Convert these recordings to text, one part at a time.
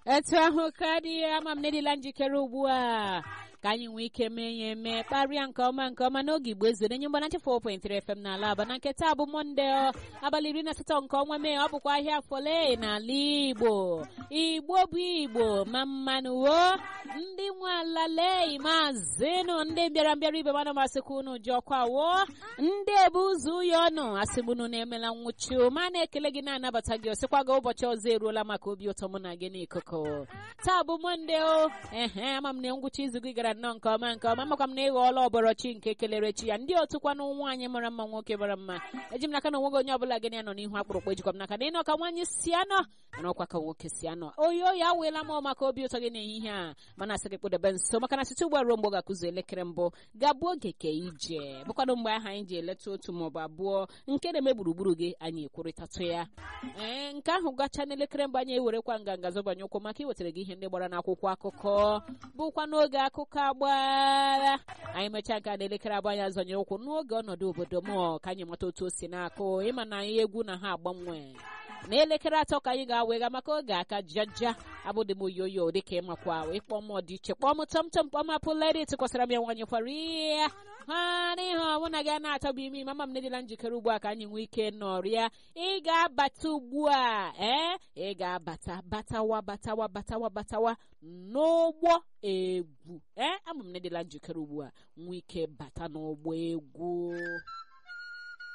etu ahụ ka dị ama m nedịla njikere ugbu a ka anyị nwee ike mee ya eme kparịa nke ọma nke ọma n'oge igbo ezure nye mgbana 4.3 FM n'ala aba na nke taa bụ mọnde abalị iri na asatọ nke ọnwa mee ọ bụkwa ahịa fọle n'ala igbo igbo bụ igbo ma mmanụ wo ndị nwe ala lee maazịnụ ndị bịara mbịara ibe mana masịkwa unu ji ọkwa wo ndị ebu ụzọ uyo ọnụ asịgbunu na-emela nwụchi ma na-ekele gị na-anabata gị osikwa gị ụbọchị ọzọ eruola maka obi ụtọ mụ na gị n'ikuku taa bụ mọnde o ehe ama m na ngwụcha izu gị gara nnọọ nke ọma nke ọma makwa m na ịghọọla ọbọrọchi nke kelere chi ya ndị otu kwanụ nwaanyị mara mma nwoke mara mma eji m n'aka na onweghị onye ọbụla gị na ya nọ n'ihu akpụrụkpọ ejikwa m n'aka na ịnọ ka nwaanyị si anọ mana ọkwa ka nwoke si anọ oyi oyi aweela m maka obi ụtọ gị n'ehihie a mana asị gị kpụdebe nso maka na site ugbu a ruo mgbe ọ ga-akụzi elekere mbụ ga-abụ oge ke ije bụkwanụ mgbe ahụ anyị ji eleta otu maọbụ abụọ nke na-eme gburugburu gị anyị ekwurịtatụ ya ee nke ahụ gacha n'elekere mbụ anyị ewerekwa nganga zọbanye ụkwụ maka iwetara gị ihe ndị gbara n'akwụkwọ akụkọ bụkwa n'oge akụkọ agbara anyị mechaa nke a n'elekere abụọ anyị azọnyere ụkwụ n'oge ọnọdụ obodo m ka anyị mata otu o si na-akụ ịma na anyị egwu na ha agbanwe n'elekere atọ ka anyị ga-awega maka oge aka jaja abụdị m oyoyo dịka ịmakwa ịkpọ m dị iche kpọọ m tọmtọm kpọọ m apụledit kwasara m ya nwanyị kwara ihe ha n'ihe ọmụ na gị a na-atọbụ ime mama m nedịla njikere ugbu a ka anyị nwee ike nọrịa ị ga-abata ugbu a ee ị ga-abata batawa batawa batawa batawa n'ụgbọ egwu ee ama m nedịla njikere ugbu a nwee ike bata n'ụgbọ egwu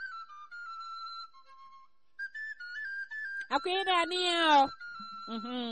akwa ị na-anị ya